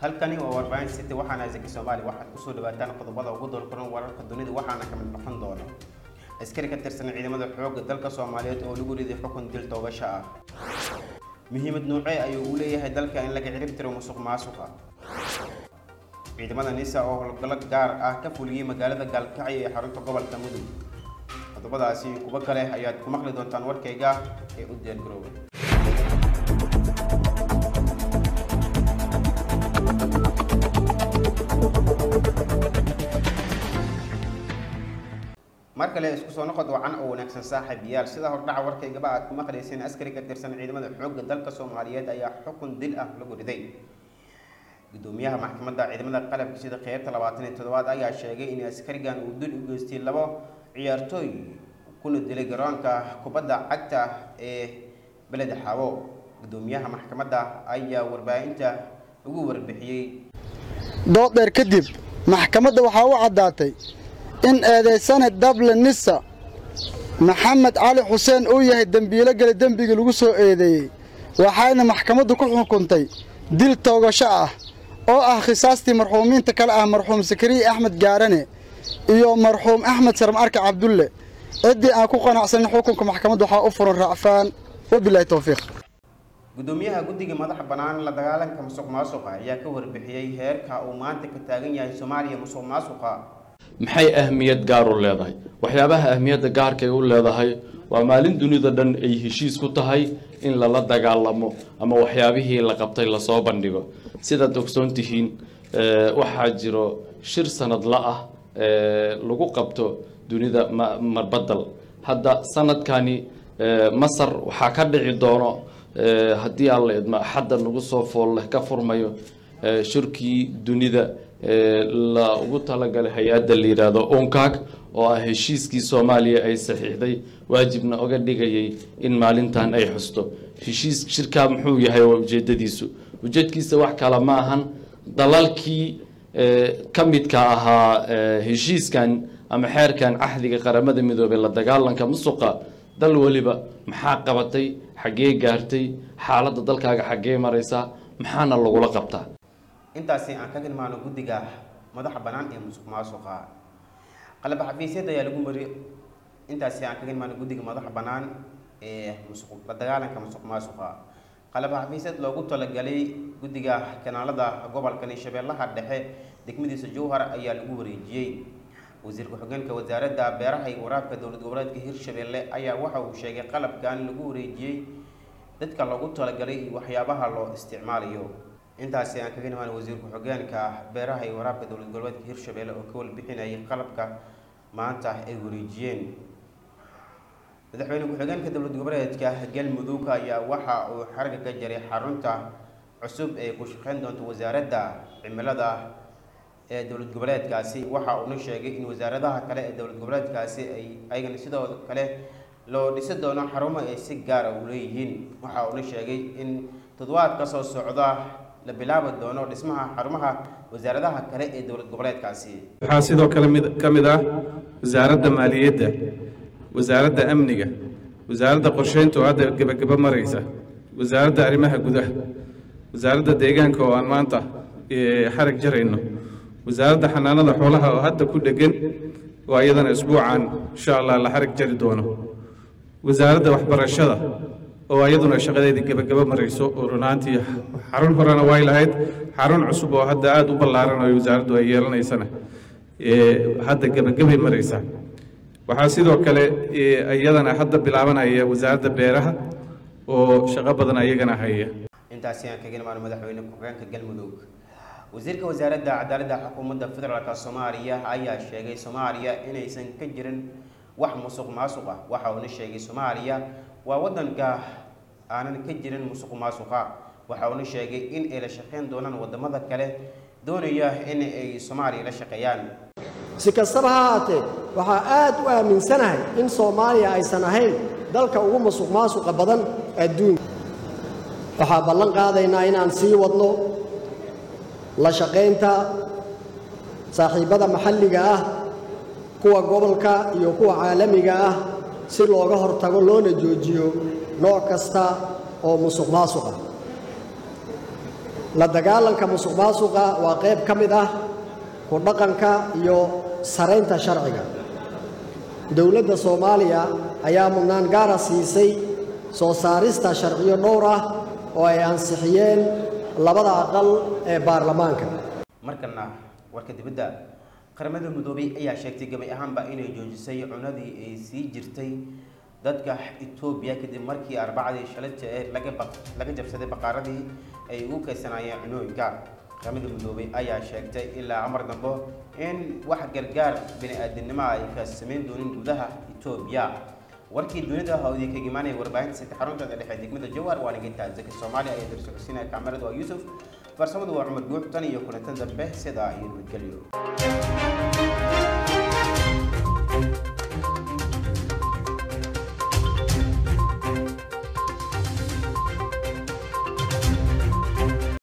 halkani waa warbaahin city waxaana zaki soomaali waxaad kusoo dhawaataan qodobada ugu doorkulan wararka dunida waxaana kamid noqon doona askari ka tirsan ciidamada xoogga dalka soomaaliyeed oo lagu riday xukun dil toogasho ah muhiimad noocee ayuu u leeyahay dalka in laga cirib tiro musuq maasuqa ciidamada nisa oo howlgallo gaar ah ka fuliyey magaalada gaalkacyo ee xarunta gobolka mudug qodobadaasi kuwo kale ayaad ku maqli doontaan warkayga ee u diyaargarooba mar kale isku soo noqod wacan oo wanaagsan saaxiibayaal sida hordhaca warkaygaba aad ku maqlayseen askari ka tirsan ciidamada xoogga dalka soomaaliyeed ayaa xukun dil ah lagu riday gudoomiyaha maxkamadda ciidamada qalabka sida qeybta labaatan iyo toddobaad ayaa sheegay in askarigan uu dil u geystay labo ciyaartooy kuna dilay garoonka kubadda cagta ee beleda xaabo gudoomiyaha maxkamadda ayaa warbaahinta ugu warbixiyey dood dheer kadib maxkamadda waxaa u caddaatay in eedaysane dable nisa maxamed cali xuseen uu yahay dembiilo gele dembigii lagu soo eedeeyey waxayna maxkamaddu ku xukuntay dil toogasho ah oo ah khisaastii marxuumiinta kale ah marxuum sakariye axmed gaarane iyo marxuum axmed sarm arka cabdulle ciddii aan ku qanacsanin xukunka maxkamadda waxaa u furan raacfaan wabilaahi towfiiq gudoomiyaha guddiga madaxa bannaan la dagaalanka musuq maasuqa ayaa ka warbixiyey heerka uu maanta ka taagan yahay soomaaliya musuq maasuqa maxay ahmiyad gaar u leedahay waxyaabaha ahmiyadda gaarkay u leedahay waa maalin dunida dhan ay heshiis ku tahay in lala dagaalamo ama waxyaabihii la qabtay lasoo bandhigo sidaad ogsoon tihiin waxaa jiro shir sanadla ah lagu qabto dunida marbadal hadda sanadkani masar waxaa ka dhici doono haddii alla idmo axadda nagu soo fool leh ka furmayo shirkii dunida la ugu talagalay hay-adda la yidhaahdo onkaag oo ah heshiiskii soomaaliya ay saxiixday waajibna oga dhigayay in maalintan ay xusto heshiis shirkaa muxuu yahay waa ujeedadiisu ujeedkiisa wax kale ma ahan dalalkii ka midka ahaa heshiiskan ama xeerkan cahdiga qaramada midoobey la dagaalanka musuqa dal weliba maxaa qabatay xaggee gaartay xaaladda dalkaaga xaggee maraysaa maxaana lagula qabtaa intaasi aan ka tilmaano guddiga madaxa bannaan ee musuq maasuqa qalab xafiisyada ayaa lagu mari intaasi aan ka tilmaano guddiga madaxa bannaan ee musuq la dagaalanka musuq maasuqa qalab xafiisyad loogu talagalay guddiga kanaalada gobolkani shabeellaha dhexe degmadiisa jowhar ayaa lagu wareejiyey wasiir ku-xigeenka wasaaradda beeraha iyo waraabka dowlad goboleedka hirshabeelle ayaa waxa uu sheegay qalabkan lagu wareejiyey dadka loogu talagalay iyo waxyaabaha loo isticmaalayo intaasi aan kaga imaan wasiir ku-xigeenka beeraha iyo waraabka dowlad goboleedka hirshabeelle oo ka walbixinayay qalabka maanta ay wareejiyeen madaxweyne ku-xigeenka dowlad goboleedka galmudug ayaa waxa uu xarga ka jaray xarunta cusub ee ku shaqeyn doonta wasaaradda cimilada ee dowlad goboleedkaasi waxa uuna sheegay in wasaaradaha kale ee dowlad goboleedkaasi ay ayagana sidoo kale loo dhisi doono xarumo ay si gaara u leeyihiin waxa uuna sheegay in toddobaadka soo socda la bilaabi doono dhismaha xarumaha wasaaradaha kale ee dowlad goboleedkaasi waxaa sidoo kale mid ka mid ah wasaaradda maaliyadda wasaaradda amniga wasaaradda qorsheynta oo hadda gebagebo maraysa wasaaradda arrimaha gudaha wasaaradda deegaanka oo aan maanta xarag jarayno wasaaradda xanaanada xoolaha oo hadda ku dhegan oo iyadana isbuucan insha allah la xarag jari doono wasaaradda waxbarashada oo iyaduna shaqadeedii gebagabo marayso oo runaantii xarun horena way lahayd xarun cusub oo hadda aada u ballaaran oo wasaaraddu ay yeelanaysana hadda gebagabay maraysaa waxaa sidoo kale iyadana hadda bilaabanaya wasaaradda beeraha oo shaqo badan ayagana haya intaasi aan kaga imaano madaxweyne ku-xigeenka galmudug wasiirka wasaaradda cadaaladda xukuumadda federaalk soomaaliya ayaa sheegay soomaaliya inaysan ka jirin wax musuq maasuq ah waxa uuna sheegay soomaaliya waa wadanka aanan ka jirin musuq maasuqa waxa uuna sheegay in ay la shaqeyn doonaan wadamada kale doonaya in ay soomaaliya la shaqeeyaan si kastaba ha haatee waxaa aad u aaminsanahay in soomaaliya aysan ahayn dalka ugu musuq maasuqa badan adduunka waxaa ballan qaadaynaa inaan sii wadno la shaqaynta saaxiibbada maxalliga ah kuwa gobolka iyo kuwa caalamiga ah si looga hortago loona joojiyo nooc kasta oo musuq maasuq ah la dagaalanka musuq maasuqa waa qayb ka mid ah ku dhaqanka iyo saraynta sharciga dowladda soomaaliya ayaa mudnaan gaara siisay soo saarista sharciyo dhowr ah oo ay ansixiyeen labada aqal ee baarlamaanka markana warka dibadda qaramada midoobay ayaa sheegtay gabay ahaanba inay joojisay cunadii ay sii jirtay dadka etoobiya kadib markii arbacadii shalayta ee laga baq- laga jabsaday baqaaradii ay ugu kaysanaayeen cunooyinka qaramada midoobay ayaa sheegtay ilaa amar dambo in wax gargaar bini-aadamnimo ay ka samayn doonin gudaha etoobiya warkii dunida hawdii kaga imaanaya warbaahinta sita xaruntada dhexe degmada jawhar waa nagintaa zaki soomaaliya ayaa darsocodsiinaya kaamirada waa yuusuf farsamadu waa cumar guux tan iyo kulantan dambe sidaa iyo nabadgelyo